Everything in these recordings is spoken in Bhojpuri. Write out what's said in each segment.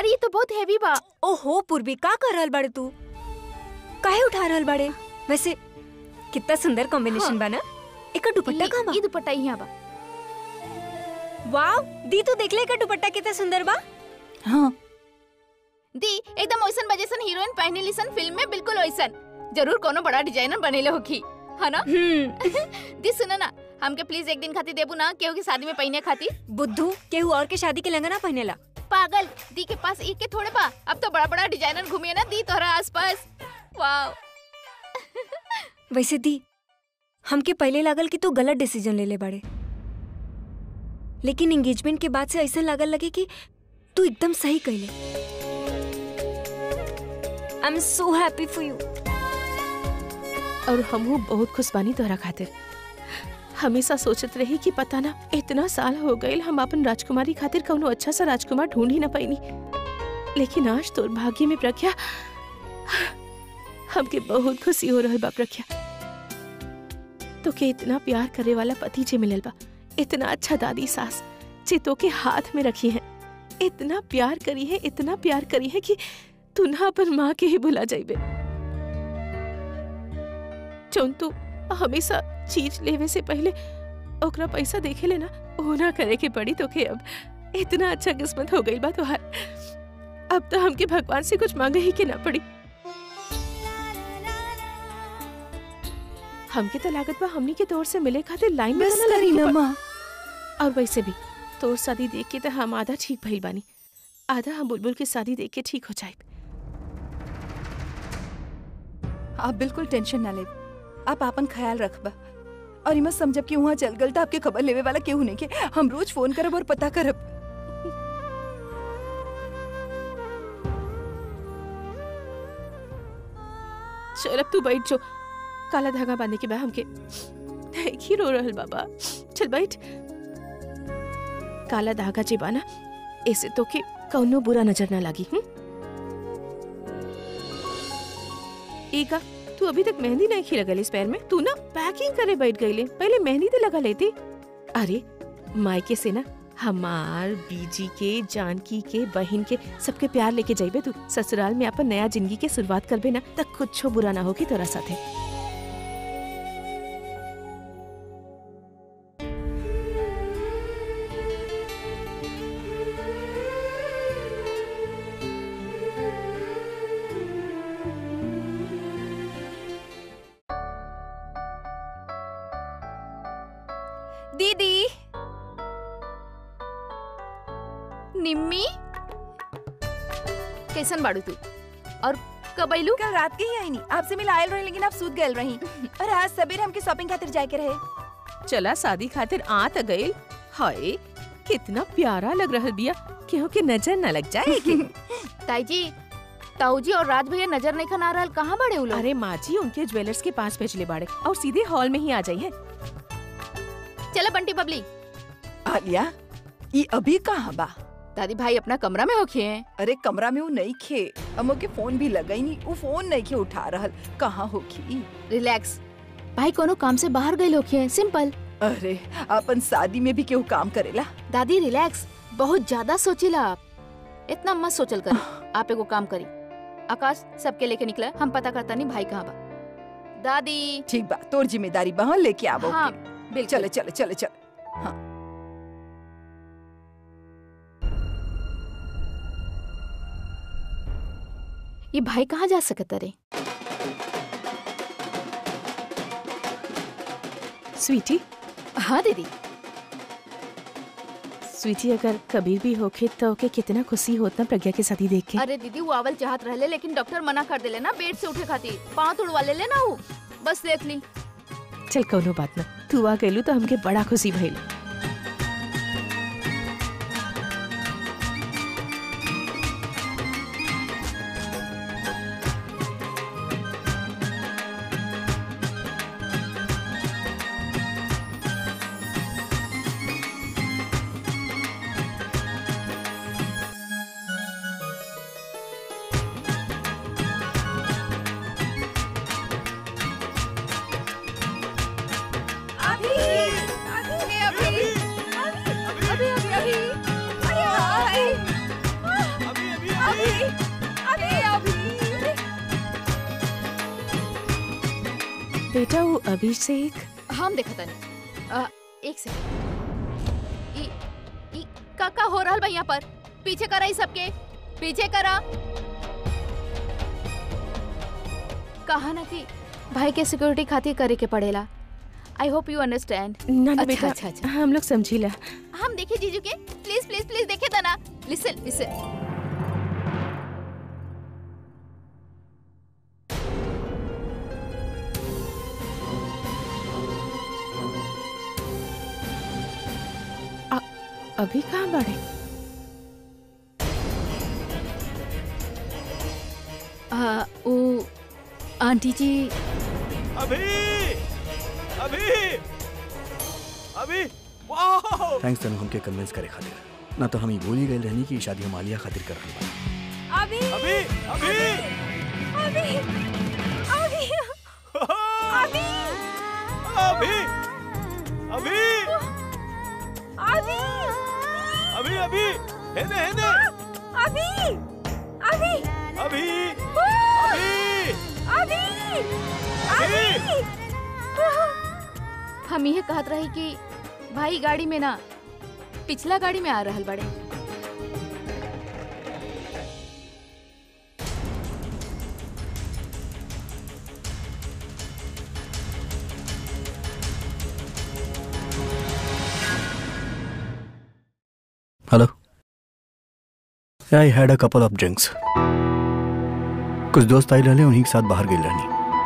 अरे ये तो बहुत हैवी बा ओहो पूर्वी का कर रहल बाड़े तू काहे उठा रहल बाड़े वैसे कितना सुंदर कॉम्बिनेशन हाँ। बा ना एकर दुपट्टा कहाँ बा ये दुपट्टा यहाँ बा वाव दी तू देख ले एकर दुपट्टा कितना सुंदर बा हाँ दी एकदम वैसन बजेसन हीरोइन पहने लिसन फिल्म में बिल्कुल वैसन जरूर कोनो बड़ा डिजाइनर बनेले होखी है ना हम्म दी सुनो ना हमके प्लीज एक दिन खातिर देबू ना केहू की शादी में पहने खातिर बुद्धू केहू और के शादी के लहंगा ना पहनेला पागल दी के पास एक के थोड़े बा अब तो बड़ा बड़ा डिजाइनर घूमिए ना दी तोहरा आसपास वाओ वैसे दी हमके पहले लागल कि तू गलत डिसीजन ले ले बाड़े लेकिन एंगेजमेंट के बाद से ऐसा लागल लगे कि तू एकदम सही कहले I am so happy for you और हमहू बहुत खुश बानी तोहरा खातिर हमेशा सोचत रही कि पता ना इतना साल हो गए हम अपन राजकुमारी खातिर कौनो अच्छा सा राजकुमार ढूंढ ही ना पैनी लेकिन आज तोर भाग्य में प्रज्ञा हमके बहुत खुशी हो रहल बा प्रज्ञा तो के इतना प्यार करे वाला पति जे मिलल बा इतना अच्छा दादी सास जे तो के हाथ में रखी है इतना प्यार करी है इतना प्यार करी है कि तू ना अपन माँ के ही भुला जाइबे जौन तू हमेशा चीज लेवे से पहले ओकरा पैसा देखे लेना ओ ना करे के पड़ी तो के अब इतना अच्छा किस्मत हो गई बा तोहार अब तो हमके भगवान से कुछ मांगे ही के ना पड़ी हमके तो लागत बा हमनी के तोर से मिले खातिर लाइन में बस तो ना लगे करी के ना पड़- माँ और वैसे भी तोर शादी देख के तो हम आधा ठीक भइल बानी आधा हम बुलबुल की शादी देख के ठीक हो जाए आप बिल्कुल टेंशन ना ले आप आपन ख्याल रखबा और इमा समझब कि वहाँ चल गल तो आपके खबर लेवे वाला केहू नहीं के हम रोज फोन करब और पता करब चल अब तू बैठ जो काला धागा बांधने के बाद हमके ही रो रहल बाबा चल बैठ काला धागा जे बाना ऐसे तो के कौनो बुरा नजर ना लगी हूँ ईका तू अभी तक मेहंदी नहीं खी लगल इस पैर में तू ना पैकिंग करे बैठ गई ले पहले मेहंदी तो लगा लेती अरे मायके से ना हमार बीजी के जानकी के बहन के सबके प्यार लेके जाइबे तू ससुराल में अपन नया जिंदगी के शुरुआत करबे ना तक कुछ बुरा ना होगी तोरा साथे दीदी निम्मी कैसन बाड़ू तू और कब आइलू कल रात के ही आई नहीं आपसे मिल आयल रही लेकिन आप सूत गए रही और आज सवेरे हमके शॉपिंग खातिर जाए के रहे चला शादी खातिर आ त गइल हाय कितना प्यारा लग रहल बिया केहू के नजर न लग जाए के ताई जी ताऊ जी और राज भैया नजर नहीं खना रहल कहाँ बड़े उ लोग अरे माँ जी उनके ज्वेलर्स के पास भेजले बाड़े और सीधे हॉल में ही आ जाइए चलो बंटी बबली आलिया ये अभी कहाँ बा दादी भाई अपना कमरा में होखे हैं अरे कमरा में वो नहीं खे अमो के फोन भी लगा ही नहीं वो फोन नहीं खे उठा रहल कहाँ होखी रिलैक्स भाई कोनो काम से बाहर गए होखे हैं सिंपल अरे अपन शादी में भी केहू काम करेला दादी रिलैक्स बहुत ज्यादा सोचिला आप इतना मत सोचल कर आप एगो काम करी आकाश सबके लेके निकला हम पता करता नहीं भाई कहाँ बा दादी ठीक बा तोर जिम्मेदारी बा हाँ, लेके आवो हाँ के। बिल्कुल चले चले चले चले ये भाई कहाँ जा सकता रे स्वीटी हाँ दीदी स्वीटी अगर कभी भी होखे तो ओके कितना खुशी होता प्रज्ञा के शादी देख के अरे दीदी वो आवल चाहत रहले लेकिन डॉक्टर मना कर देले ना बेड से उठे खातिर पाँव तोड़वा ले ले ना वो बस देख ली चल कौनो बात ना तू आ गइलू तो हमके बड़ा खुशी भइल अभी अभी अभी बेटा वो अभिषेक हम देखा तनी अ, एक सेकंड ई ई का का हो रहल बा यहाँ पर पीछे करा ई सबके पीछे करा कहा ना कि भाई के सिक्योरिटी खातिर करे के पड़ेला आई होप यू अंडरस्टैंड ना ना अच्छा, बेटा अच्छा, अच्छा। हम लोग समझीला हम देखे जीजू के प्लीज प्लीज प्लीज देखे था ना लिसन लिसन अभी कहाँ बढ़े आ, वो आंटी जी अभी अभी अभी वाह थैंक्स तनु हमके कन्विंस करे खातिर ना तो हम ही भूल ही गए रहनी कि ई शादी हम आलिया खातिर कर रहे बा अभी अभी अभी अभी अभी अभी अभी अभी अभी अभी अभी हेने हेने अभी अभी अभी अभी अभी अभी हम यह कहत रही कि भाई गाड़ी में ना पिछला गाड़ी में आ रहल बड़े hello I had a couple of drinks कुछ दोस्त आई रहले उन्हीं के साथ बाहर गई रहनी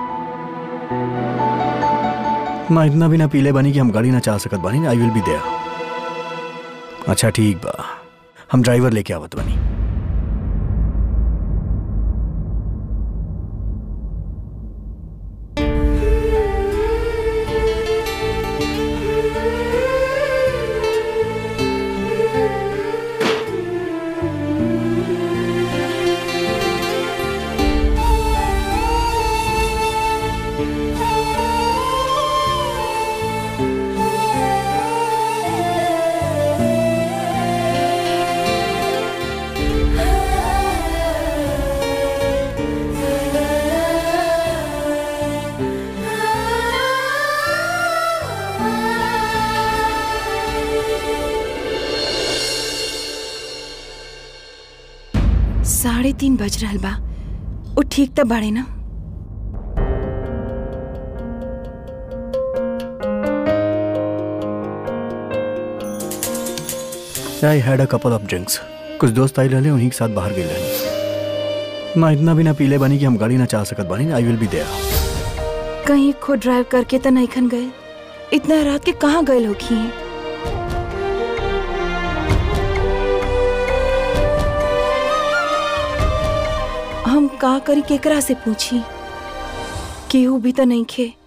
मैं इतना भी ना पीले बनी कि हम गाड़ी ना चला सकत बानी आई विल बी देयर अच्छा ठीक बा हम ड्राइवर लेके आवत बानी साढ़े तीन बज रहल बा वो ठीक तब बाड़े ना I had a couple of drinks कुछ दोस्त आई रहले उन्हीं के साथ बाहर गई रहनी मैं इतना भी ना पीले बनी कि हम गाड़ी ना चला सकत बानी आई विल बी देयर कहीं खुद ड्राइव करके तो नहीं खन गए इतना रात के कहाँ गए होखी हैं हम का करी केकरा से पूछी केहू भी तो नहीं खे